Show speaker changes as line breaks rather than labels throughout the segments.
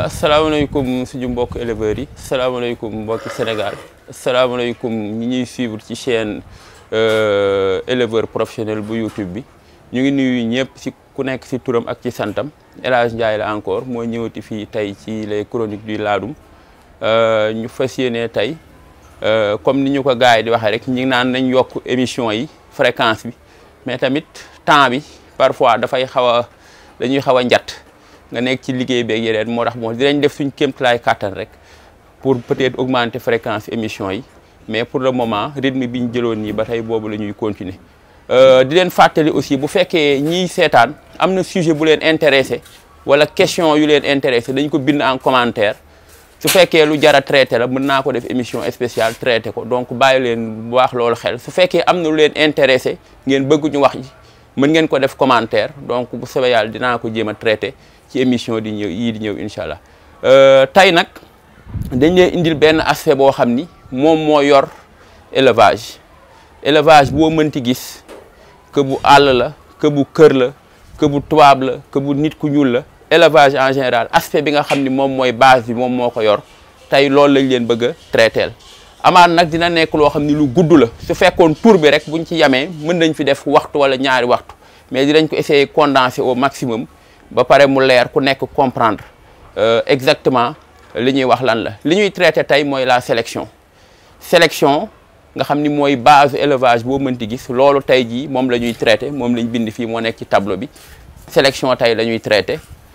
asalaamaaleykum suñu mbokk éleveurs yi asalaamaaleykum mbokki Sénégal asalaamaaleykum ñi ñuy suivre ci chaîne éleveur professionnel bu YouTube bi ñu ngi nuyu ñëpp ci ku nekk ci turam ak ci santam El Hadj Ndiaye la encore moo ñëwati fii tey ci les chroniques du Ladoum ñu fas yéene tey comme ni ñu ko gars yi di waxee rek ñi naan nañ yokk émission yi fréquence bi mais tamit temps bi parfois dafay xaw a dañuy xaw a njat nga nekk ci liggéey beeg yeneen moo tax moo dinañ def suñ kéemtalaay kàttan rek pour peut-être augmenter fréquence émission yi mais pour le moment rythme bi ñu jëloon nii ba tey boobu la ñuy continuer di leen fàttali aussi bu fekkee ñiy seetaan am na sujet bu leen intéressé wala question yu leen intéressé dañ ko bind en commentaire su fekkee lu jar a traité la mën naa ko def émission spéciale traité ko donc bàyyi leen bu baax loolu xel su fekkee am na lu leen intéressé ngeen bëgg ñu wax ji mën ngeen ko def commentaire donc bu soobee yàlla dinaa ko jéem a traité ci émission di ñëw yii di ñëw incha allah tey nag dañ leen indil benn aspect boo xam ni moom moo yor élevage élevage boo mënti gis que bu àll la que bu kër la que bu tubaab la que bu nit ku ñuul la élevage en général aspect bi nga xam ni moom mooy base bi moom moo ko yor tey loolu lañ leen bëgg a traiteel amaan nag dina nekk loo xam ni lu gudd la su fekkoon tour bi rek buñ ci yamee mën nañ fi def waxtu wala ñaari waxtu mais dinañ ko essayer condenser au maximum ba pare mu leer ku nekk comprendre exactement li ñuy wax lan la li ñuy traité tey mooy la sélection sélection nga xam ni mooy base élevage boo mënti gis loolu tey jii moom la ñuy traité moom lañ bind fii moo nekk ci tableau bi sélection tey la ñuy traité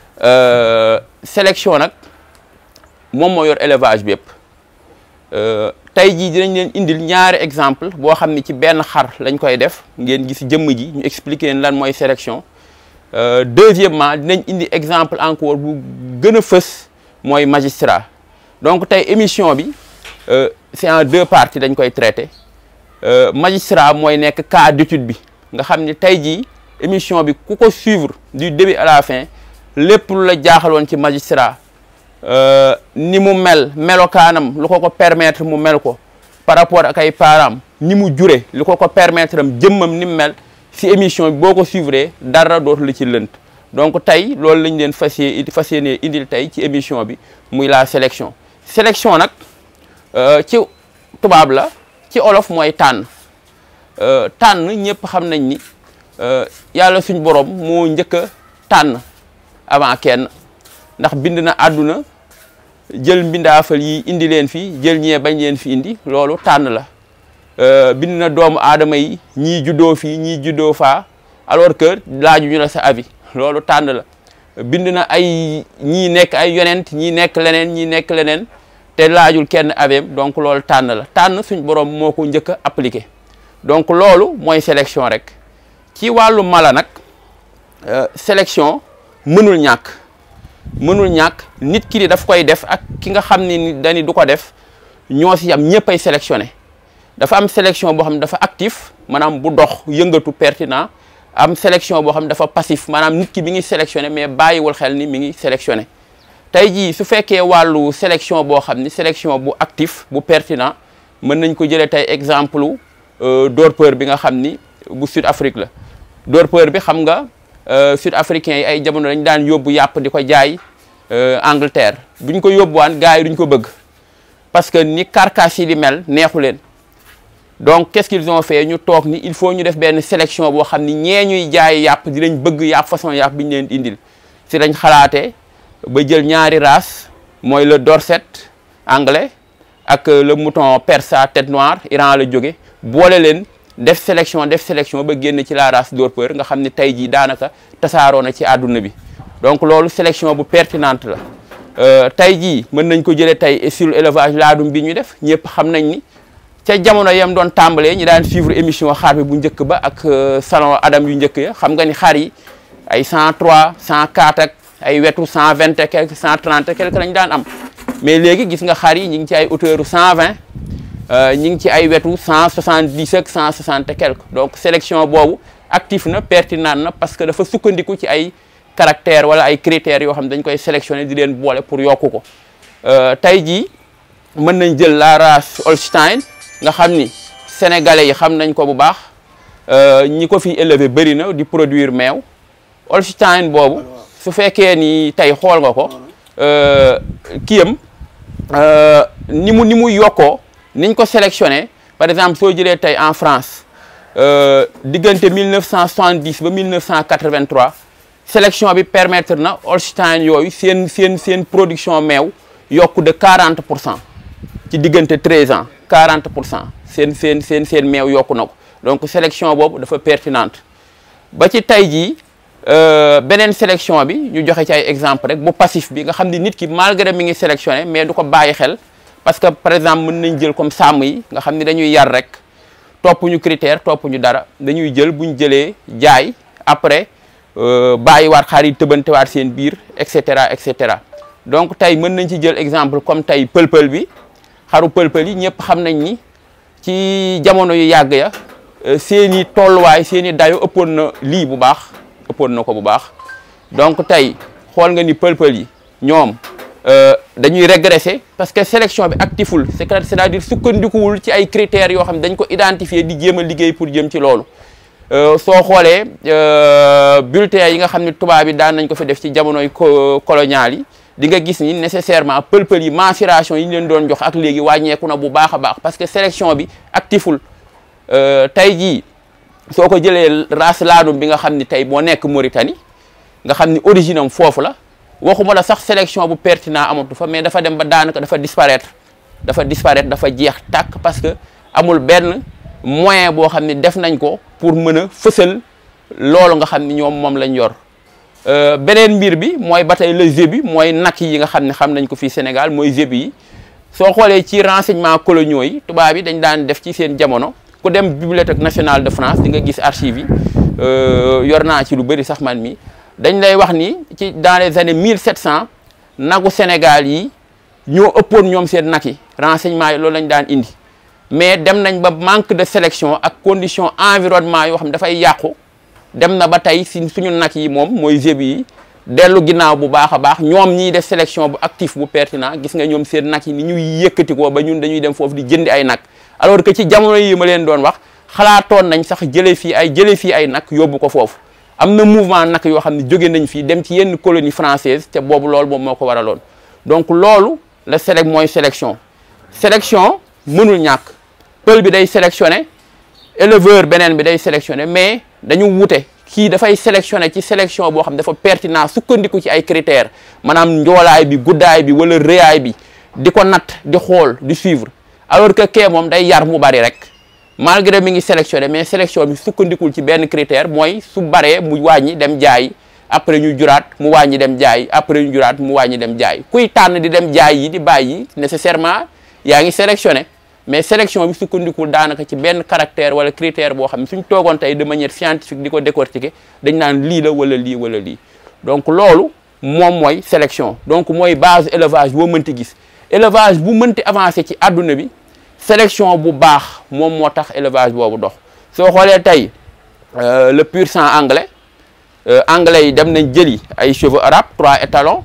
sélection nag moom moo yor élevage bi yëpp tey jii dinañ leen indil ñaari exemple boo xam ni ci benn xar lañ koy def ngeen gis jëmm ji ñu expliquer leen lan mooy sélection deuxièmement dinañ indi exemple encore bu gën a fës mooy magistrat donc tey émission bi c'est en deux parties dañ koy traité magistrat mooy nekk cas d'étude bi nga xam ni tey jii émission bi ku ko suivre du début à la fin lépp lu la jaaxaloon ci magistrat ni mu mel melokaanam lu ko ko permettre mu mel ko par rapport ak ay parents ni mu jure lu ko ko permettre am jëmmam ni mu mel si émission bi boo ko suivre dara dootu la ci lënt donc tey loolu lañ leen fas yéene fas yéene indil tey ci émission bi muy la sélection sélection nag ci tubaab la ci olof mooy tànn tànn ñëpp xam nañ ni yàlla suñ borom moo njëkk a tànn avant kenn ndax bind na àdduna jël mbindaafal yi indi leen fi jël ñee bañ leen fi indi loolu tànn la bind na doomu aadama yi ñii juddoo fii ñii juddoo faa alors que laaju ñu la sa avis loolu tànn la bind na ay ñii nekk ay yonent ñii nekk leneen ñii nekk leneen te laajul kenn aveem donc loolu tànn la tànn suñ borom moo ko njëkk a appliqué donc loolu mooy sélection rek ci wàllu mala nag sélection mënul ñàkk mënul ñàkk nit ki di daf koy def ak ki nga xam ne ni dañu du ko def ñoo si am ñëpp ay sélectionné dafa am sélection boo xam ne dafa actif maanaam bu dox yëngatu pertinent am sélection boo xam ne dafa passif maanaam nit ki mi ngi sélectionné mais bàyyiwul xel ni mi ngi sélectionné tey jii su fekkee wàllu sélection boo xam ni sélection bu actif bu pertinent mën nañ ko jëlee tey exemple dorpeur bi nga xam ni bu Sud Afrique la dorpeur bi xam nga sud africains yi ay jamono dañ daan yóbbu yàpp di ko jaay Angleterre buñ ko yóbbuwaan gars yi duñ ko bëgg parce que ni carcasse yi di mel neexu leen donc qu'est-ce qu'ils ont fait ñu toog ni il faut ñu def benn sélection boo xam ni ñee ñuy jaay yàpp dinañ bëgg yàpp façon yàpp bi ñu leen indil si dañ xalaatee ba jël ñaari race mooy le dorset anglais ak le mouton persa tête noire Iran la jóge boole leen def sélection def sélection ba génn ci la race dorpeur nga xam ne tey jii daanaka tasaaroo na ci àdduna bi donc loolu sélection bu pertinente la tey jii mën nañ ko jëlee tey sur élevage laadum bi ñu def ñëpp xam nañ ni ca jamono yam doon tàmbalee ñi daan suivre émission xaar bi bu njëkk ba ak salon Adam yu njëkk ya xam nga ni xar yi ay 103 104 ak ay wetu 120 et quelque 130 et quelque lañ daan am mais léegi gis nga xar yi ñu ngi ci ay hauteur 120 ñi ngi ci ay wetu 170 ak 160 et quelque donc sélection boobu actif na pertinent na parce que dafa sukkandiku ci ay caractères wala ay critères yoo xam ne dañ koy sélectionner di leen boole pour yokku ko tey jii mën nañ jël la race Holstein nga xam ni sénégalais yi xam nañ ko bu baax ñi ko fi élever bëri na di produire meew Holstein boobu su fekkee ni tey xool nga ko kiyam ni mu ni mu yokkoo niñ ko sélectionné par exemple soo jëlee tey en France diggante 1970 ba 1983 sélection bi permettre na Holstein yooyu seen seen seen production meew yokku de 40 pour cent ci diggante 13 ans 40 pour cent seen seen seen seen meew yokku na ko donc sélection boobu dafa pertinente ba ci tey jii beneen sélection bi ñu joxe ci ay exemple rek bu passif bi nga xam ni nit ki malgré mi ngi sélectionné mais du ko bàyyi xel parce que par exemple mën nañ jël comme sàmm yi nga xam ni dañuy yar rek topp ñu critère topp ñu dara dañuy jël bu ñu jëlee jaay après bàyyiwaat xar yi tëbantewaat seen biir et cetera et cetera donc tey mën nañ ci jël exemple comme tey pël-pël bi xaru pël-pël yi ñëpp xam nañ ni ci jamono yu yàgg ya seen i tolluwaay seen i dayo ëppoon na lii bu baax ëppoon na ko bu baax donc tey xool nga ni pël-pël yi ñoom dañuy régresser parce que sélection bi actiful c'est-à-dire sukkandikuwul ci ay critères yoo xam ne dañ ko identifier di jéem a liggéey pour jëm ci loolu soo xoolee bulletins yi nga xam ne tubaab yi daan nañ ko fi def ci jamonoy colonial yi di nga gis ni nécessairement pël-pël yi mensuration yi ñu leen doon jox ak léegi wàññeeku na bu baax a baax parce que sélection bi actiful tey jii soo ko jëlee race laadum bi nga xam ni tey moo nekk Mauritanie nga xam ni origine am foofu la waxuma la sax sélection bu pertinent amatu fa mais dafa dem ba daanaka dafa disparaître dafa disparaître dafa jeex tàkk parce que amul benn moyen boo xam ni def nañ ko pour mën a fësal loolu nga xam ni ñoom moom lañ yor beneen mbir bi mooy ba tey le zébu mooy nak yi nga xam ne xam nañ ko fii Sénégal mooy zébu yi soo xoolee ci renseignements coloniaux yi tubaab yi dañ daan def ci seen jamono ku dem bibliothèque nationale de France di nga gis archives yi yor naa ci lu bëri sax man mi dañ lay wax ni ci dans les années 1700 nagu Sénégal yi ñoo ëppoon ñoom seen nag yi renseignements yi loolu lañ daan indi mais dem nañ ba manque de sélection ak condition environnement yoo xam ne dafay yàqu dem na ba tey si suñu nag yi moom mooy zébu yi dellu ginnaaw bu baax a baax ñoom ñiy def sélection bu actif bu pertinent gis nga ñoom seen nag yi ni ñuy yëkkati ko ba ñun dañuy dem foofu di jëndi ay nag alors que ci jamono yi ma leen doon wax xalaatoon nañ sax jëlee fii ay jëlee fii ay nag yóbbu ko foofu am na mouvement nag yoo xam ne jóge nañ fii dem ci yenn colonie française te boobu loolu moom moo ko waraloon donc loolu la sélec mooy sélection sélection mënul ñàkk pël bi day sélectionné éleveur beneen bi day sélectionné mais dañu wute kii dafay sélectionné ci sélection boo xam ne dafa pertinent sukkandiku ci ay critères maanaam njoolaay bi guddaay bi wala rëyaay bi di ko natt di xool di suivre alors que kee moom day yar mu bari rek malgré mi ngi sélectionné mais sélection bi sukkandikul ci benn critère mooy su baree mu wàññi dem jaay après ñu juraat mu wàññi dem jaay après ñu juraat mu wàññi dem jaay kuy tànn di dem jaay yi di bàyyi nécessairement yaa ngi sélectionné mais sélection bi sukkandikul daanaka ci benn caractère wala critère boo xam ne suñ toogoon tey de manière scientifique di ko décortiquer dañ naan lii la wala lii wala lii donc loolu moom mooy sélection donc mooy base élevage boo mënti gis élevage bu mënti avancé ci àdduna bi sélection bu baax moom moo tax élevage boobu dox soo xoolee tey le pur sang anglais anglais yi dem nañ jëli ay chevaux arabes trois étalons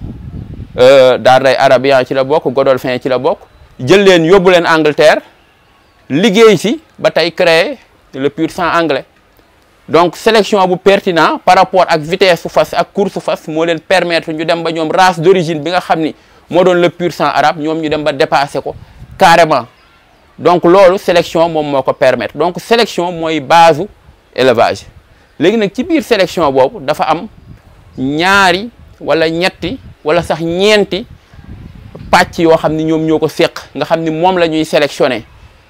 Darday arabien ci la bokk Godolphin ci la bokk jël leen yóbbu leen Angleterre liggéey si ba tey créer le pur sang anglais donc sélection bu pertinent par rapport ak vitesse su fas ak course su fas moo leen permettre ñu dem ba ñoom race d'origine bi nga xam ni moo doon le pur sang arabe ñoom ñu dem ba dépasser ko carrément donc loolu sélection moom moo ko permettre donc sélection mooy base élevage léegi nag ci biir sélection boobu dafa am ñaari wala ñetti wala sax ñeenti pàcc yoo xam ni ñoom ñoo ko séq nga xam ni moom la ñuy sélectionné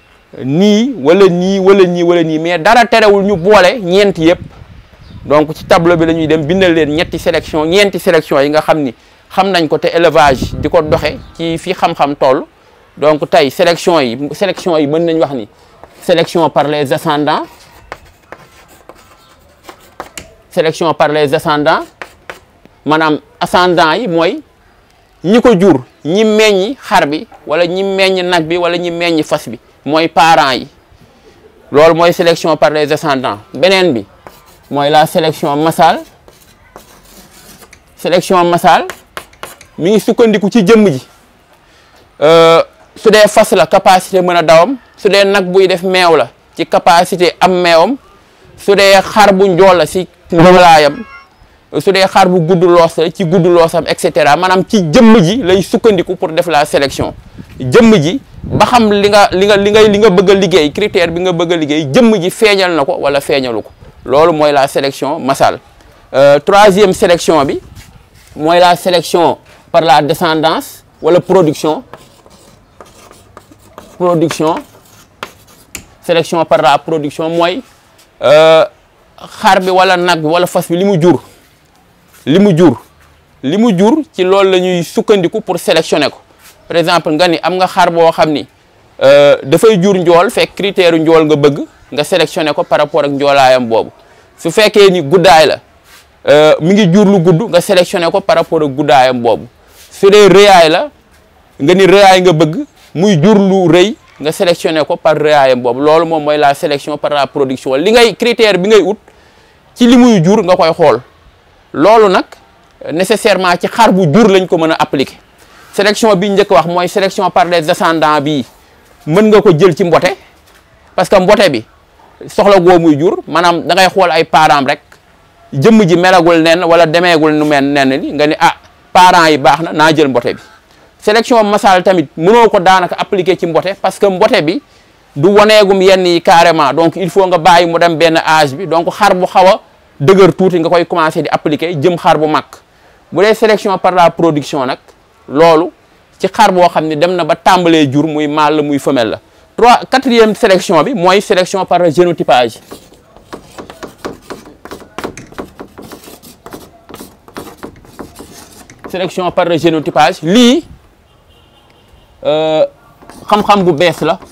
nii wala nii wala nii wala nii mais dara terewul ñu boole ñeenti yëpp donc ci tableau bi la ñuy dem bindal leen ñetti sélection ñeenti sélection yi nga xam ni xam nañ ko te élevage di ko doxe ci fi xam-xam toll donc tey sélection yi sélection yi mën nañ wax ni sélection par les ascendants sélection par les ascendants maanaam ascendants yi mooy ñi ko jur ñi meññi xar bi wala ñi meññ nag bi wala ñi meññ fas bi mooy parents yi loolu mooy sélection par les ascendants beneen bi mooy la sélection massale sélection massale mi ngi sukkandiku ci jëmm ji su dee fas la capacité mën a dawam su dee nag buy def meew la ci capacité am meewam su dee xar bu njool la si njoolaayam su dee xar bu gudd loos la ci gudd loosam et cetera maanaam ci jëmm ji lay sukkandiku pour def la sélection jëmm ji ba xam li nga li nga li ngay li nga bëgg a liggéey critère bi nga bëgg a liggéey jëmm ji feeñal na ko wala feeñalu ko loolu mooy la sélection massale troisième sélection bi mooy la sélection par la descendance wala production production sélection par la production mooy xar bi wala nag bi wala fas bi li mu jur li mu jur li mu jur ci loolu la ñuy sukkandiku pour sélectionner ko par exemple nga ni am nga xar boo xam ni dafay jur njool fekk critère njool nga bëgg nga sélectionner ko par rapport ak njoolaayam boobu su fekkee ni guddaay la mi ngi jur lu gudd nga sélectionner ko par rapport ak guddaayam boobu su dee rëyaay la nga ni rëyaay nga bëgg muy jur lu rëy nga sélectionner ko par rëyaayam boobu loolu moom mooy la sélection par la production li ngay critère bi ngay ut ci li muy jur nga koy xool loolu nag nécessairement ci xar bu jur lañ ko mën a appliquer sélection bi njëkk wax mooy sélection par les descendants bii mën nga ko jël ci mbote parce que mbote bi soxla goo muy jur maanaam da ngay xool ay parents rek jëmm ji melagul nen wala demeegul nu mel nen li nga ni ah parents yi baax na naa jël mbote bi sélection massale tamit mënoo ko daanaka appliquer ci mbote parce que mbote bi du waneegum yenn yi carrément donc il faut nga bàyyi mu dem benn âge bi donc xar bu xaw a dëgër tuuti nga koy commencer di appliquer jëm xar bu mag bu dee sélection par la production nag loolu ci xar boo xam ne dem na ba tàmbalee jur muy mâle la muy femelle la trois quatrième sélection bi mooy sélection par génotypage sélection par génotypage lii xam-xam bu bees la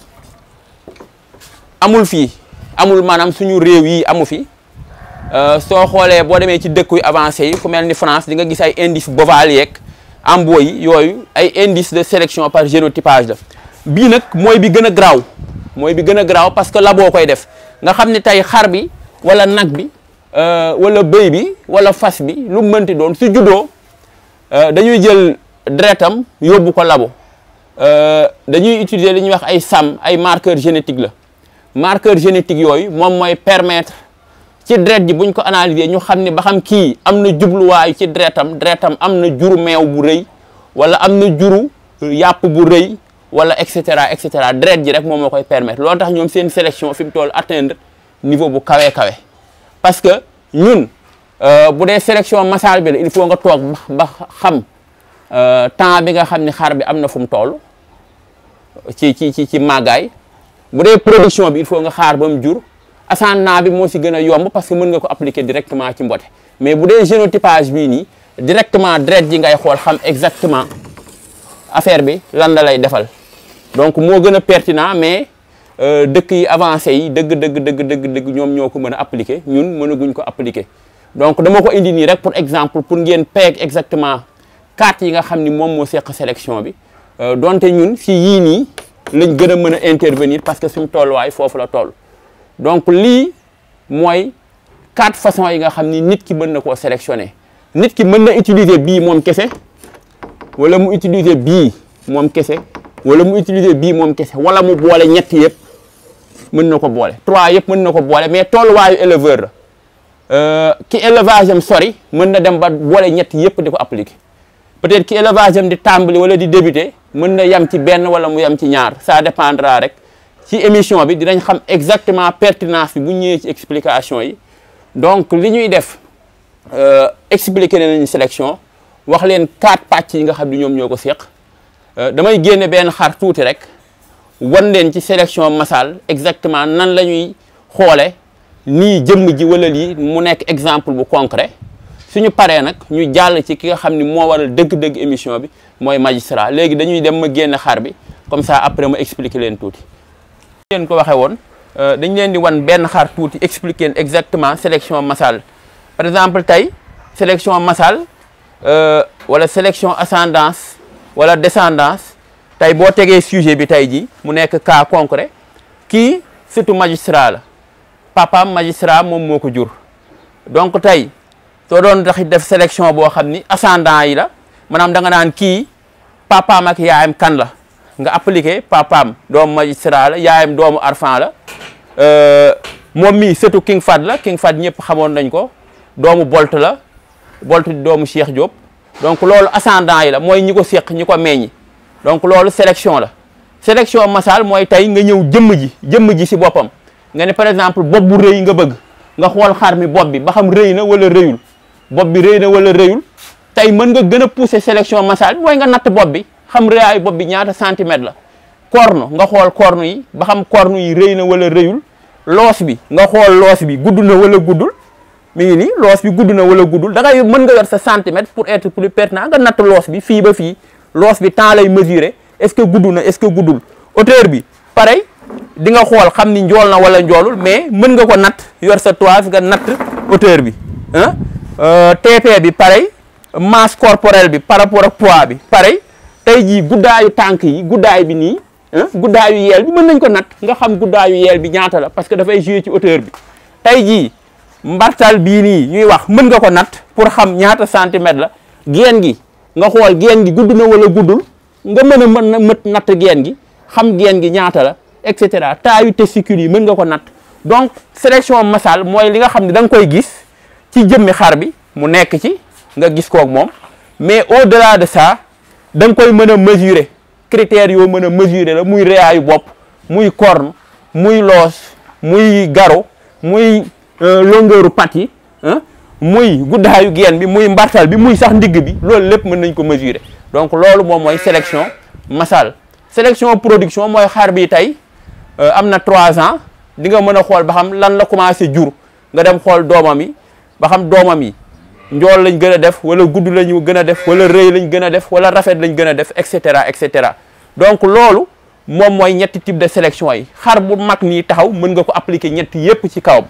amul fii amul maanaam suñu réew yi amu fi soo xoolee boo demee ci dëkk yu avancé yi ku mel ni France di nga gis ay indice boval yeeg ambo yi yooyu ay indice de sélection par génotypage la bii nag mooy bi gën a garaaw mooy bi gën a garaaw parce que labo koy def nga xam ne tey xar bi wala nag bi wala bëy bi wala fas bi lu mu mënti doon su juddoo dañuy jël deretam yóbbu ko labo dañuy utiliser li ñuy wax ay sam ay marqueur génétique la marqueur génétique yooyu moom mooy permettre ci deret ji buñ ko analyser ñu xam ne ba xam kii am na jubluwaay ci deretam deretam am na juru meew bu rëy wala am na juru yàpp bu rëy wala et cetera et cetera deret ji rek moom moo koy permettre loolu tax ñoom seen sélection fi mu toll atteindre niveau bu kawee kawe parce que ñun bu dee sélection massale bi la il faut nga toog ba xam temps bi nga xam ne xar bi am na fu mu toll ci ci ci ci màggaay bu dee production bi il faut nga xaar ba mu jur ascendant bi moo si gën a yomb parce que mën nga ko appliquer directement ci mbote mais bu dee génotypage bii nii directement deret ji ngay xool xam exactement affaire bi lan la lay defal donc moo gën a pertinent mais dëkk yi avancé yi dëgg dëgg dëgg dëgg dëgg ñoom ñoo ko mën a appliquer ñun mënaguñ ko appliquer donc dama ko indi nii rek pour exemple pour ngeen peeg exactement carte yi nga xam ni moom moo seq sélection bi donte ñun si yii nii lañ gën a mën a intervenir parce que suñu tolluwaay foofu la toll donc lii mooy quatre façons yi nga xam ni nit ki mën na koo sélectionner nit ki mën na utiliser bii moom kese wala mu utiliser bii moom kese wala mu utiliser bii moom kese wala mu boole ñett yëpp mën na ko boole trois yëpp mën na ko boole mais tolluwaayu éleveur la ki élevage am sori mën na dem ba boole ñett yëpp di ko appliquer peut-être ki élevage am di tàmbali wala di débuter mën na yem ci benn wala mu yem ci ñaar ça dépendra rek ci émission bi dinañ xam exactement pertinence bi bu ñëwee ci explication yi donc li ñuy def expliquer nañu sélection wax leen quatre pàcc yi nga xam ni ñoom ñoo ko séq damay génne benn xar tuuti rek wan leen ci sélection massale exactement nan la ñuy xoole nii jëmm ji wala lii mu nekk exemple bu concret suñu paree nag ñu jàll ci ki nga xam ni moo waral dëgg-dëgg émission bi mooy magistrat léegi dañuy dem ma génne xar bi comme ça après ma expliquer leen tuuti leen ko waxee woon dañ leen di wan benn xar tuuti expliquer leen exactement sélection massale par exemple tey sélection massale wala sélection ascendance wala descendance tey boo tegee sujet bi tey ji mu nekk cas concret kii surtout magistrat la papaam magistrat moom moo ko jur donc tey soo doon tax def sélection boo xam ni ascendant yi la maanaam da nga naan kii papaam ak yaayam kan la nga appliqué papaam doomu magistrat la yaayam doomu arfan la moom mii surtout King Fahd la King Fahd ñëpp xamoon nañ ko doomu Bolt la Bolt di doomu Cheikh Diop donc loolu ascendant yi la mooy ñi ko séq ñi ko meññi donc loolu sélection la sélection massal mooy tey nga ñëw jëmm ji jëmm ji si boppam nga ne par exemple bopp bu rëy nga bëgg nga xool xar mi bopp bi ba xam rëy na wala rëyul bopp bi rëy na wala rëyul tey mën nga gën a pousser sélection massal bi mooy nga natt bopp bi xam rëyaayu bopp bi ñaata centimètre la corne nga xool corne yi ba xam corne yi rëy na wala rëyul loos bi nga xool loos bi gudd na wala guddul mi ngi nii loos bi gudd na wala guddul da ngay mën nga yor sa centimètre pour être plus pertinent nga natt loos bi fii ba fii loos bi temps lay mesurer est-ce que gudd na est-ce que guddul hauteur bi pareil di nga xool xam ni njool na wala njoolul mais mën nga ko natt yor sa toise nga natt hauteur bi ah TP bi pareil masse corporelle bi par rapport ak poids bi pareil tey jii guddaayu tànk yi guddaay bi nii guddaayu yeel bi mën nañ ko natt nga xam guddaayu yeel bi ñaata la parce que dafay jouer ci hauteur bi tey jii mbartal bii nii ñuy wax mën nga ko natt pour xam ñaata centimètre la geen gi nga xool geen gi gudd na wala guddul nga mën a mën na mët natt geen gi xam geen gi ñaata la et cetera taayu testicule yi mën nga ko natt donc sélection massal mooy li nga xam ne da nga koy gis ci jëmmi xar bi mu nekk ci nga gis koog moom mais au delà de ça da nga koy mën a mesurer critères yoo mën a mesurer la muy réyaayu bopp muy corne muy loos muy garo muy longueuru pat yi muy guddaayu geen bi muy mbartal bi muy sax ndigg bi loolu lépp mën nañ ko mesurer donc loolu moom mooy sélection massal sélection production mooy xar bi tey am na trois ans di nga mën a xool ba xam lan la commencé jur nga dem xool doomam yi ba xam doomam yi njool lañ gën a def wala gudd lañu gën a def wala rëy lañ gën a def wala rafet lañ gën a def et cetera et cetera donc loolu moom mooy ñetti type de sélection yi xar bu mag nii taxaw mën nga ko appliquer ñetti yépp ci kawam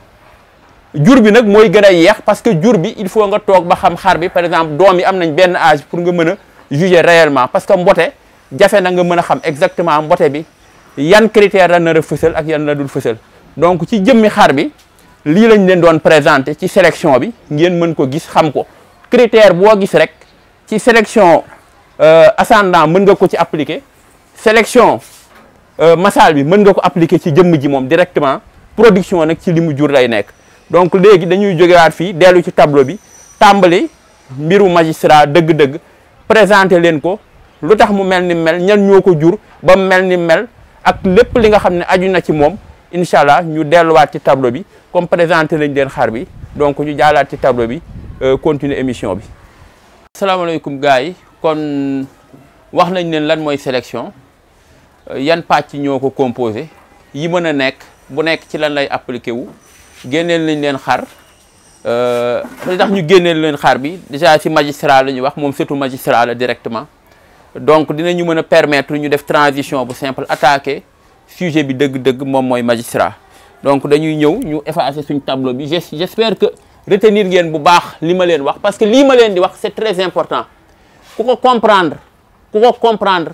jur bi nag mooy gën a yeex parce que jur bi il faut nga toog ba xam xar bi par exemple doom yi am nañ benn âge pour nga mën a juger réellement parce que mbote jafe na nga mën a xam exactement mbote bi yan critère la nar a fësal ak yan la dul fësal donc ci jëmmi xar bi lii lañ leen doon présenté ci sélection bi ngeen mën ko gis xam ko critère boo gis rek ci sélection ascendant mën nga ko ci appliquer sélection massal bi mën nga ko appliquer ci jëmm ji moom directement production nag ci li mu jur lay nekk donc léegi dañuy jógewaat fii dellu ci tableau bi tàmbali mbiru magistrat dëgg-dëgg présenté leen ko lu tax mu mel ni mel ñan ñoo ko jur ba mu mel ni mel ak lépp li nga xam ne aju na ci moom incha allah ñu delluwaat ci tableau bi comme présenté nañ leen xar bi donc ñu jaalaat ci tableau bi continuer émission bi. asalaamaaleykum gars yi kon wax nañ leen lan mooy sélection yan pàcc ñoo ko composé yi mën a nekk bu nekk ci lan lay appliqué wu génneel nañ leen xar li tax ñu génneel leen xar bi déjà ci magistrat la ñuy wax moom surtout magistrat la directement donc dinañu mën a permettre ñu def transition bu simple attaquer sujet bi dëgg-dëgg moom mooy magistrat donc dañuy ñëw ñu effacer suñ tableau bi j'espère que retenir ngeen bu baax li ma leen wax parce que lii ma leen di wax c'est très important ku ko comprendre ku ko comprendre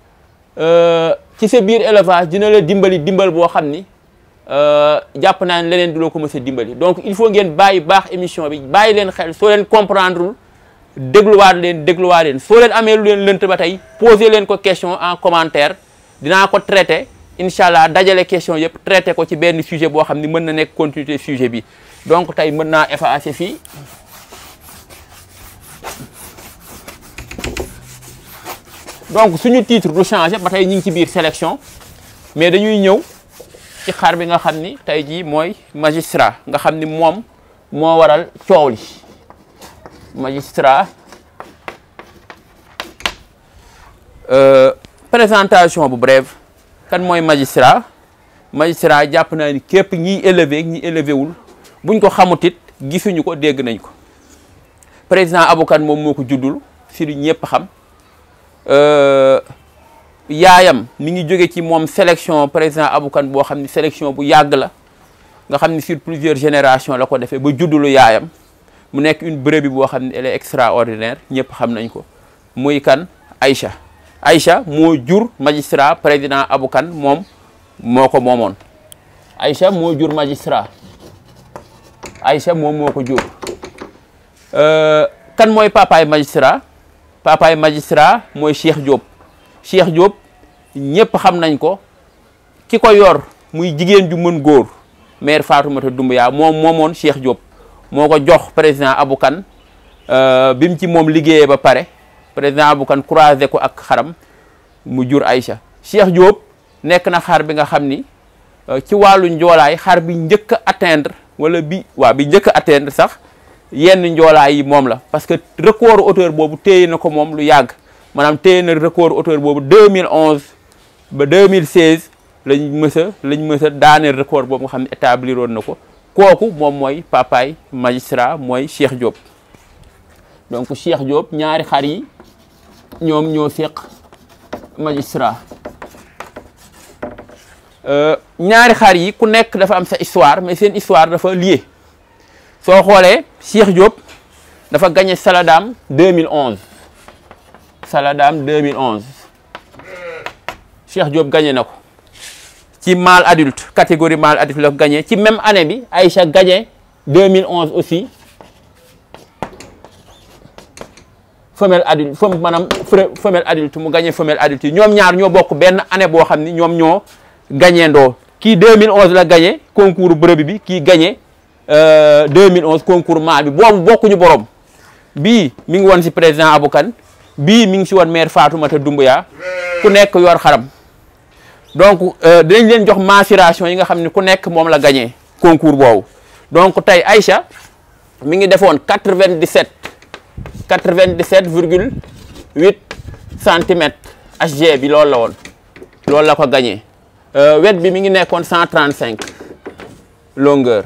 ci sa biir élevage dina la dimbali dimbal boo xam ni jàpp naa ne leneen du la ko mës a dimbali donc il faut ngeen bàyyi baax émission bi bàyyi leen xel soo leen comprendre dégluwaat leen dégluwaat leen soo leen amee lu leen lënt ba tey poser leen ko question en commentaire dinaa ko traiter incha allah dajale question yëpp traité ko ci benn sujet boo xam ni mën na nekk continuité sujet bi donc tey mën naa effacer fii donc suñu titre du changer ba tey ñu ngi ci biir sélection mais dañuy ñëw ci xar bi nga xam ni tey jii mooy magistrat nga xam ni moom moo waral coow li magistrat présentation bu brève kan mooy magistrat magistrat jàpp naa ni képp ñiy élevé ñi élevé wul buñ ko xamut it gisuñu ko dégg nañ ko président Aboukan moom moo ko juddul si lu ñëpp xam yaayam mi ngi jóge ci moom sélection président Aboukan boo xam ni sélection bu yàgg la nga xam ni sur plusieurs générations la ko defee ba juddulu yaayam mu nekk une brebis boo xam ni elle est extraordinaire ñëpp xam nañ ko muy kan Aïcha Aïcha moo jur magistrat président Aboukan moom moo ko moomoon Aïcha moo jur magistrat Aïcha moom moo ko jur kan mooy papaay magistrat papaay magistrat mooy Cheikh Diop Cheikh Diop ñëpp xam nañ ko ki ko yor muy jigéen ju mën góor maire Fatoumata Doumbouya moom moomoon Cheikh Diop moo ko jox président Aboukan bi mu ci moom liggéeyee ba pare président bu kan croisé ko ak xaram mu jur Aïcha Cheikh Diop nekk na xar bi nga xam ni ci wàllu njoolaay xar bi njëkk a atteindre wala bi waaw bi njëkk a atteindre sax yenn njoolaay yi moom la parce que record hauteur boobu téye na ko moom lu yàgg maanaam téye na record hauteur boobu 2011 ba 2016 lañ mës a lañ mës a daaneel record boobu nga xam ne établir woon na ko kooku moom mooy papaay magistrat mooy Cheikh Diop donc Cheikh Diop ñaari xar yi ñoom ñoo seq magistrat ñaari xar yi ku nekk dafa am sa histoire mais seen histoire dafa lié soo xoolee Cheikh Diop dafa gagné Saladam 2011 Saladam 2011 Cheikh Diop gagné na ko ci mâle adulte catégorie mâle adulte la ko gagné ci même année bi Aïcha gagné 2011 aussi femelle adulte fem maanaam femelle adulte mu gagné femelle adulte yi ñoom ñaar ñoo bokk benn année boo xam ni ñoom ñoo gagné ndoo kii 2011 la gagné concours brebis bi kii gagné 2011 concours mâle bi boobu bokkuñu borom bii mi ngi woon si président Aboukan bii mi ngi si woon maire Fatoumata Doumbouya ku nekk yor xaram donc dinañ leen jox mensuration yi nga xam ne ku nekk moom la gagné concours boobu donc tey Aïcha mi ngi defoon 97 97 virgule 8 centimètres HG bi loolu la woon loolu la ko gagné wet bi mi ngi nekkoon 135 longueur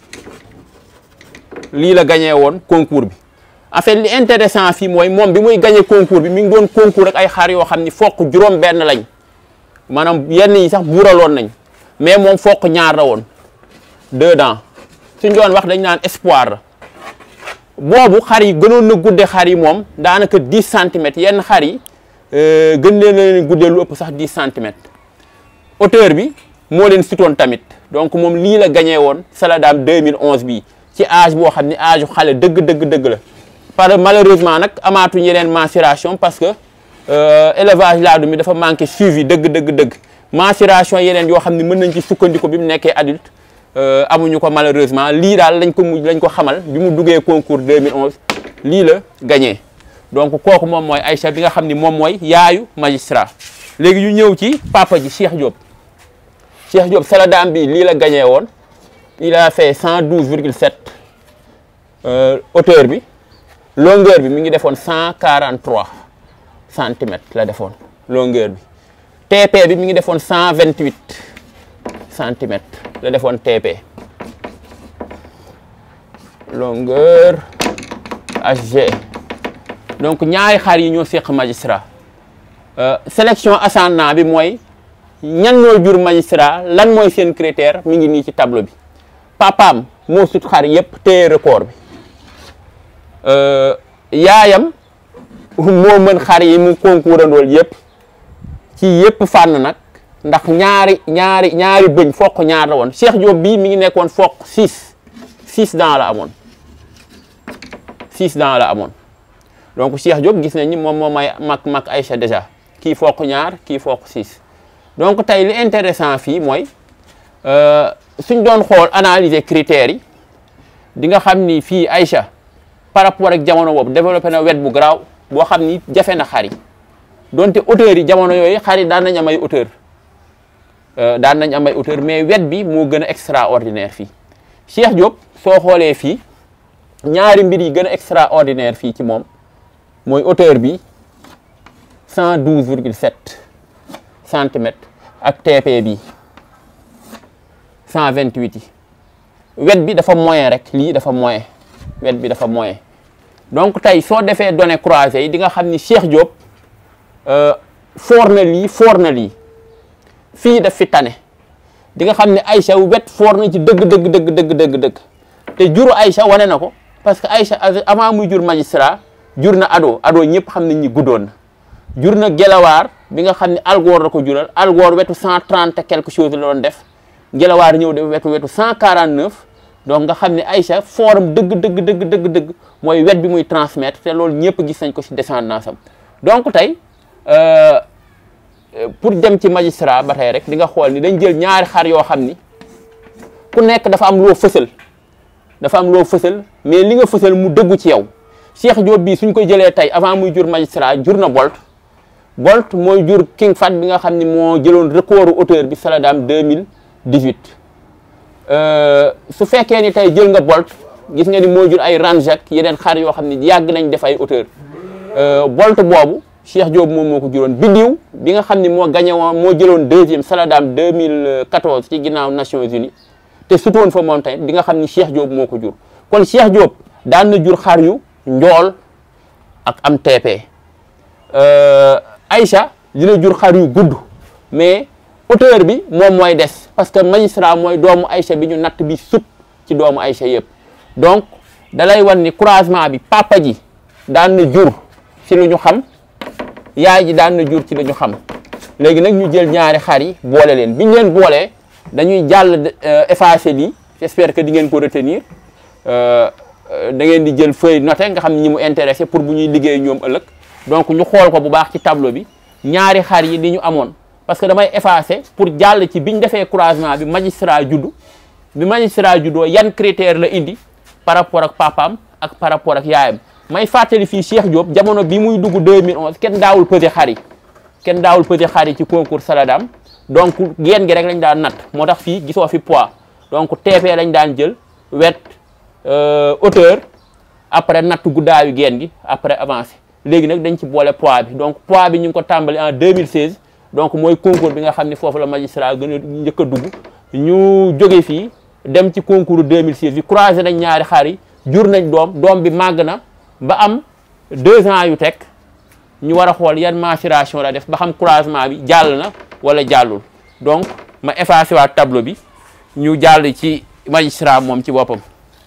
lii la gagné woon concours bi en fait li intéressant fii mooy moom bi muy gagné concours bi mi ngi doon concours ak ay xar yoo xam ni fokk juróom benn lañ maanaam yenn yi sax buuraloon nañ mais moom fokk ñaar la woon deux dents suñ doon wax dañ naan espoir la boobu xar yi gënoon na gudde xar yi moom daanaka 10 centimètres yenn xar yi gën leen leen guddee lu ëpp sax 10 centimètres hauteur bi moo leen sitoon tamit donc moom lii la gagné woon Saladam 2011 bii ci âge boo xam ni âge xale dëgg dëgg dëgg la par malheureusement nag amaatuñ yeneen mensuration parce que élevage laadum mi dafa manqué suivi dëgg dëgg dëgg mensuration yeneen yoo xam ne mën nañ ci sukkandiku bi mu nekkee adulte amuñu ko malheureusement lii daal lañ ko mujj lañ ko xamal bi mu duggee concours 2011 lii la gagné donc kooku moom mooy Aïcha bi nga xam ni moom mooy yaayu magistrat léegi ñu ñëw ci papa ji Cheikh Diop Cheikh Diop Saladam bi lii la gagné woon il a fait 112 virgule 7 hauteur bi longueur bi mi ngi defoon 143 centimètres la defoon longueur bi TP bi mi ngi defoon 128 centimètres la defoon TP longueur HG donc ñaari xar yi ñoo seq magistrat sélection ascendant bi mooy ñan ñoo jur magistrat lan mooy seen critère mi ngi nii ci tableau bi papaam moo sut xar yëpp téye record bi yaayam moo mën xar yi mu concourandool yëpp ci yëpp fànn nag ndax ñaari ñaari ñaari bëñ fokk ñaar la woon Cheikh Diop bii mi ngi nekkoon fokk six six dents la amoon six dents la amoon donc Cheikh Diop gis nañ ni moom moo may mag mag Aïcha déjà kii fokk ñaar kii fokk six donc tey li intéressant fii mooy suñ doon xool analyser critères yi di nga xam ni fii Aïcha par rapport ak jamono boobu développé na wet bu garaaw boo xam ni jafe na xar yi donte hauteur yi jamono yooyu xar yi daan nañ am ay hauteur daan nañ am ay hauteur mais wet bi moo gën a extraordinaire fii Cheikh Diop soo xoolee fii ñaari mbir yi gën a extraordinaire fii ci moom mooy hauteur bi 112 virgule 7 centimètres ak TP bi 128 yi wet bi dafa moyen rek lii dafa moyen wet bi dafa moyen donc tey soo defee données croisées yi di nga xam ni Cheikh Diop foor na lii foor na lii fii daf fi tane di nga xam ne Aïcha wet foor na ci dëgg dëgg dëgg dëgg dëgg dëgg te juru Aïcha wane na ko parce que Aïcha avant muy jur magistrat jur na ado ado ñëpp xam nañ ni guddoon na jur na gelawaar bi nga xam ne algoor la ko jural algoor wetu 130 et quelque chose la doon def gelawaar ñëw def wetu wetu 149 donc nga xam ne Aïcha fooram dëgg dëgg dëgg dëgg dëgg mooy wet bi muy transmettre te loolu ñëpp gis nañ ko ci descendance am donc tey pour dem ci magistrat ba tey rek di nga xool ni dañ jël ñaari xar yoo xam ni ku nekk dafa am loo fësal dafa am loo fësal mais li nga fësal mu dëggu ci yow Cheikh Diop bii suñ ko jëlee tey avant muy jur magistrat jur na Bolt Bolt mooy jur King Fat bi nga xam ne moo jëloon recordu auteur bi Saladam 2018 su fekkee ni tey jël nga Bolt gis nga ni moo jur ay Ranjak yeneen xar yoo xam ne yàgg nañ def ay auteur Bolt boobu Cheikh Diop moom moo ko juróon Bidiw bi nga xam ne moo gagné woon moo jëloon deuxième Saladam 2014 ci ginnaaw Nations Unies te sutoon fa moom tamit di nga xam ni Cheikh Diop moo ko jur kon Cheikh Diop daan na jur xar yu njool ak am TP Aïcha dina jur xar yu gudd mais auteur bi moom mooy des parce que magistrat mooy doomu Aïcha bi ñu natt bi sut ci doomu Aïcha yëpp donc dalay wan ni croisement bi papa ji daan na jur ci lu ñu xam yaay ji daan na jur ci lu ñu xam léegi nag ñu jël ñaari xar yi boole leen biñ leen boolee dañuy jàll effacer lii j'espère que di ngeen ko retenir da ngeen di jël feuille noté nga xam ne ñi mu intéressé pour bu ñuy liggéey ñoom ëllëg donc ñu xool ko bu baax ci tableau bi ñaari xar yi li ñu amoon parce que damay effacer pour jàll ci biñ defee croisement bi magistrat juddu bi magistrat juddoo yan critère la indi par rapport ak papaam ak par rapport ak yaayam may fàttali fii Cheikh Diop jamono bi muy dugg 2011 kenn daawul pesé xar yi kenn daawul pesé xar yi ci concours Saladam donc geen gi rek lañ daan natt moo tax fii gisoo fi poids donc TP lañ daan jël wet hauteur après natt guddaayu geen gi après avancé léegi nag dañ ci boole poids bi donc poids bi ñu ngi ko tàmbali en 2016 donc mooy concours bi nga xam ne foofu la magistrat gën a njëkk a dugg ñu jóge fii dem ci concours 2016 bi croisé nañ ñaari xar yi jur nañ doom doom bi màgg na ba am deux ans yu teg ñu war a xool yan maturation la def ba xam croisement bi jàll na wala jàllul donc ma effacé waat tableau bi ñu jàll ci magistrat moom ci boppam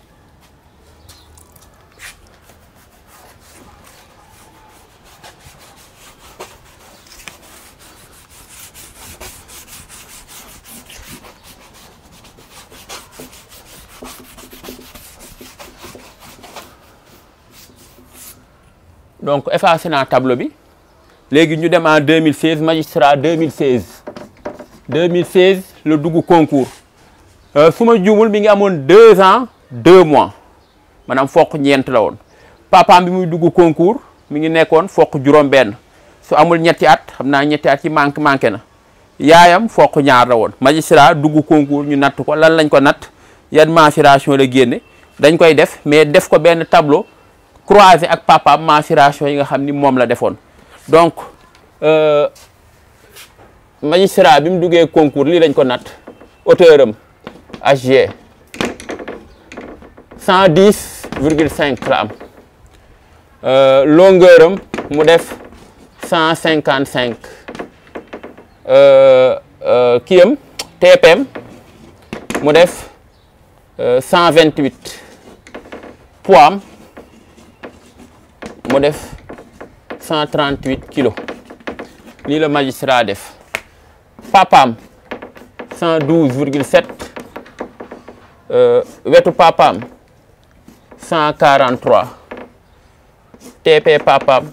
donc effacé naa tableau bi léegi ñu dem en 2016 magistrat 2016 2016 la dugg concours su ma juumul mi ngi amoon deux ans deux mois maanaam fokk ñeent la woon papaam bi muy dugg concours mi ngi nekkoon fokk juróom-benn su amul ñetti at xam naa ñetti at yi manqué manqué na yaayam fokk ñaar la woon magistrat dugg concours ñu natt ko lan lañ ko natt yan mensuration la génne dañ koy def mais def ko benn tableau croisé ak papaam mensuration yi nga xam ni moom la defoon donc magistrat bi mu duggee concours lii lañ ko natt hauteur am HG 110 virgule 5 la am longueur am mu def 155 kii am TPM mu def 128 poids am mu def 138 kilos lii la magistrat def papaam 112 virgule 7 wetu papaam 143 TP papaam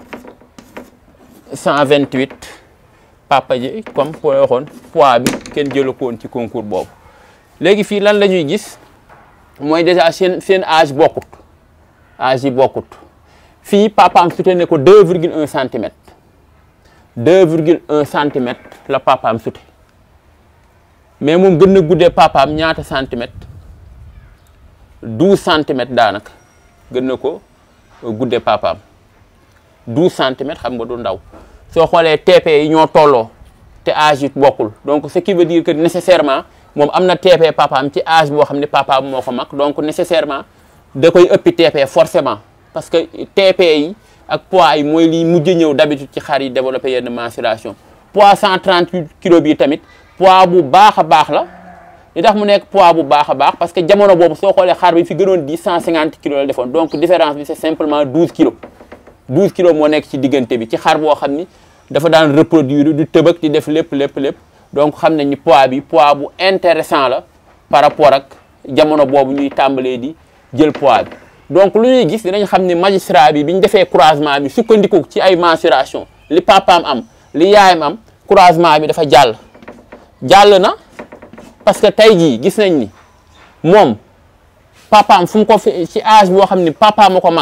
128 papa ji comme po waxoon poids bi kenn jëlu ko woon ci concours boobu léegi fii lan la ñuy gis mooy déjà seen seen âge bokkut âge yi bokkut fii papaam sute ne ko 2 virgule 1 centimètre 2 virgule 1 centimètre la papaam sute mais moom gën na guddee papaam ñaata centimètre 12 centimètres daanaka gën na ko guddee papaam 12 centimètres xam nga du ndaw soo xoolee TP yi ñoo tolloo te âge yi bokkul donc ce qui veut dire que nécessairement moom am na TP papaam ci âge boo xam ne papaam moo ko mag donc nécessairement da koy ëppi TP forcément parce que TP yi ak poids yi mooy liy mujj ñëw d'habitude ci xar yi développé yenn mensuration poids 138 kilos bi tamit poids bu baax a baax la li tax mu nekk poids bu baax a baax parce que jamono boobu soo xoolee xar bi fi gënoon di 150 kilos la defoon donc différence bi c'est simplement 12 kilos 12 kilos moo nekk ci diggante bi ci xar boo xam ni dafa daan reproduire du tëbëk di def lépp lépp lépp donc xam nañ ni poids bi poids bu intéressant la par rapport ak jamono boobu ñuy tàmbalee di jël poids bi donc lu ñuy gis dinañ xam ne magistrat bi bi ñu defee croisement bi sukkandiku ci ay mensuration li papaam am li yaayam am croisement bi dafa jàll jàll na parce que tey jii gis nañ ni moom papaam fu mu ko fi ci âge boo xam ni papaam a ko mag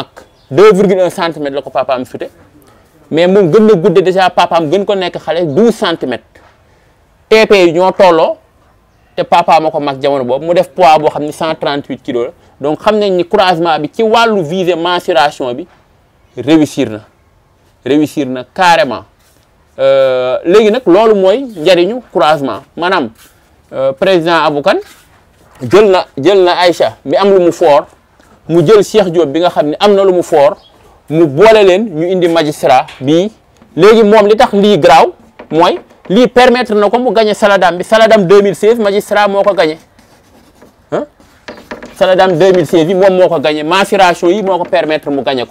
2,1 centimètres la ko papaam sute mais moom gën na gudde déjà papaam gën ko nekk xale 12 centimètres TP yi ñoo tolloo te papaam a ko mag jamono boobu mu def poids boo xam ni 138 kilos la donc xam nañ ni croisement bi ci wàllu visée mensuration bi réussir na réussir na carrément léegi nag loolu mooy njariñu croisement maanaam président Aboukan jël na jël na Aïcha mi am lu mu foor mu jël Cheikh Diop bi nga xam ne am na lu mu foor mu boole leen ñu indi magistrat bii léegi moom li tax lii garaaw mooy lii permettre na ko mu gagné Saladam bi Saladam 2016 magistrat moo ko gagné ah Saladam 2016 bi moom moo ko gagné mensuration yi moo ko permettre mu gagné ko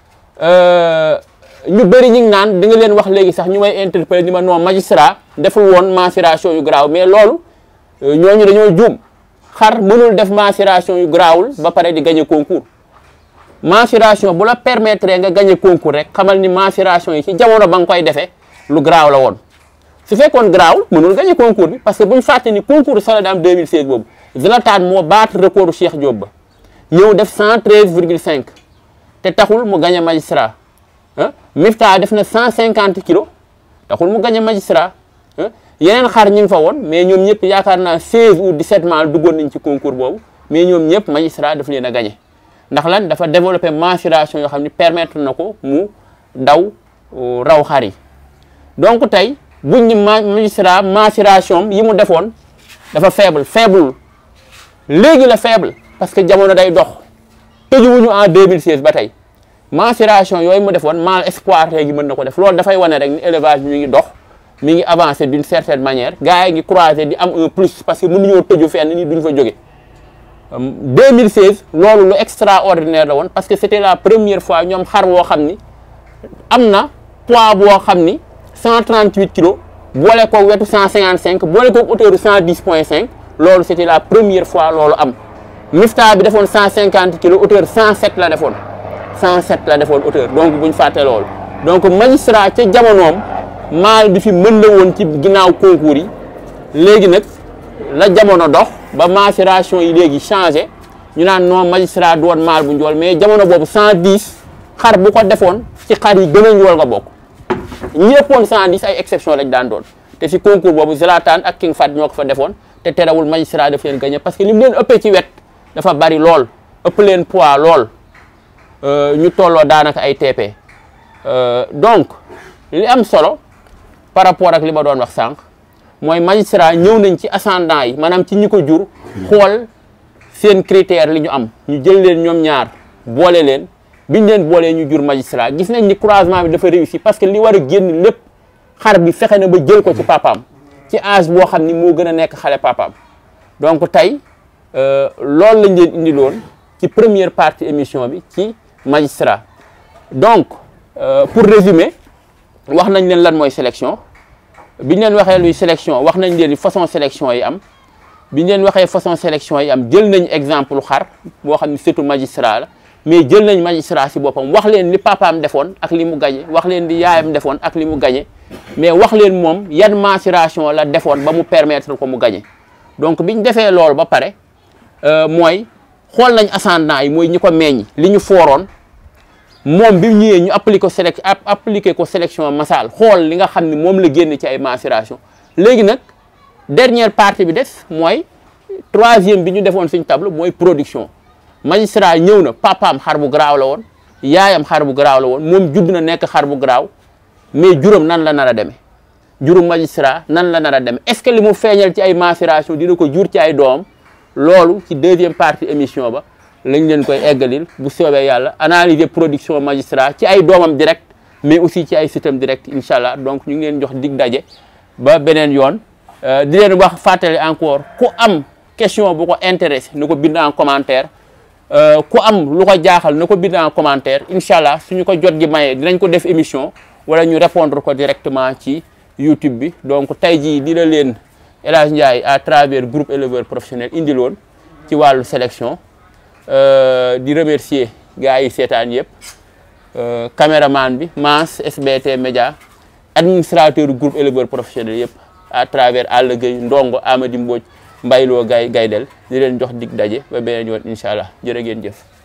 ñu bëri ñu ngi naan di nga leen wax léegi sax ñu may interpellé ni ma non magistrat deful woon mensuration yu garaaw mais loolu ñooñu dañoo juum xar mënul def mensuration yu garaawul ba pare di gagné concours mensuration bu la permettre nga gagné concours rek xamal ni mensuration yi ci jamono ba nga koy defee lu garaaw la woon su fekkoon garaawul mënul gagné concours bi parce que bu ñu fàtte ni concours Saladam 2016 boobu Zlatan moo battre recordu Cheikh Diop ba ñëw def 113 virgule 5 te taxul mu gagné magistrat ah Mifta def na 150 kilos taxul mu gagné magistrat yeneen xar ñu ngi fa woon mais ñoom ñëpp yaakaar naa 16 ou 17 mal duggoon nañ ci concours boobu mais ñoom ñëpp magistrat daf leen a gagné ndax lan dafa développé mensuration yoo xam ne permettre na ko mu daw raw xar yi donc tey buñ ni magistrat mensuration yi mu defoon dafa faible faible léegi la faible parce que jamono day dox tëjuwuñu en 2016 ba tey mensuration yooyu mu defoon mal espoir léegi mën na ko def loolu dafay wane rek ni élevage bi mi ngi dox mi ngi avancé d'une certaine manière gars yi ngi croisé di am un plus parce que mënuñoo tëju fenn ni duñ fa jóge 2016 loolu lu extraordinaire la woon parce que c'était la première fois ñoom xar woo xam ni am na poids boo xam ni 138 kilos boole ko wetu 155 boole ko hauteur 110 point 5 loolu c'était la première fois loolu am Mifta bi defoon 150 kilos hauteur 107 la defoon 107 la defoon hauteur donc buñ fàtte loolu donc magistrat ca jamonoom maal bi fi mën la woon ci ginnaaw concours yi léegi nag la jamono dox ba mensuration yi léegi changé ñu naan non magistrat du woon maal bu njool mais jamono boobu 110 xar bu ko defoon ci xar yi gën a njool nga bokk ñi ëppoon 110 ay exception lañ daan doon te si concours boobu Zlatan ak King Fat ñoo ko fa defoon te terewul magistrat daf leen gagné parce que li mu leen ëppee ci wet dafa bari lool ëpp leen poids lool ñu tolloo daanaka ay TP donc li am solo par rapport ak li ma doon wax sànq mooy magistrat ñëw nañ ci ascendant yi maanaam ci ñi ko jur xool seen critère li ñu am ñu jël leen ñoom ñaar boole leen biñ leen boolee ñu jur magistrat gis nañ ni croisement bi dafa réussi parce que li war a génn lépp xar bi fexe na ba jël ko ci papaam ci âge boo xam ni moo gën a nekk xale papaam donc tey loolu lañ leen indiloon ci première partie émission bi ci magistrat donc pour résumer wax nañ leen lan mooy sélection biñ leen waxee luy sélection wax nañ leen façon sélection yi am biñ leen waxee façon sélection yi am jël nañ exemple xar boo xam ne surtout magistrat la mais jël nañ magistrat si boppam wax leen li papaam defoon ak li mu gañe wax leen li yaayam defoon ak li mu gañe mais wax leen moom yan mensuration la defoon ba mu permettre ko mu gañe donc biñ defee loolu ba pare mooy xool nañ ascendant yi mooy ñi ko meññ li ñu fooroon moom bi ñëwee ñu appliqué ko sélec appliqué ko sélection massal xool li nga xam ne moom la génn ci ay mensuration léegi nag dernière partie bi des mooy troisième bi ñu defoon suñ table mooy production magistrat ñëw na papaam xar bu garaaw la woon yaayam xar bu garaaw la woon moom judd na nekk xar bu garaaw mais juróom nan la nar a demee juróom magistrat nan la nar a demee est-ce que li mu feeñal ci ay mensuration dina ko jur ci ay doom loolu ci deuxième partie émission ba lañ leen koy eggalil bu soobee yàlla analyser production magistrat ci ay doomam direct mais aussi ci ay système direct incha allah donc ñu ngi leen jox dig daje ba beneen yoon di leen wax fàttali encore ku am question bu ko intéressé na ko bind en commentaire ku am lu ko jaaxal na ko bind en commentaire incha allah suñu ko jot gi mayee dinañ ko def émission wala ñu répondre ko directement ci YouTube bi donc tey jii di la leen El Hadj Ndiaye à travers groupe éleveur professionnel indiloon ci wàllu sélection di remercier gars yi seetaan yëpp caméraman bi Mass SBT Média administrateur groupe éleveur professionnel yëpp à travers Alla Gueye Ndongo Amady Mbodj Mbayloo Gay Gaydel di leen jox dig daje ba beneen yoon incha allah jërë ngeen jëf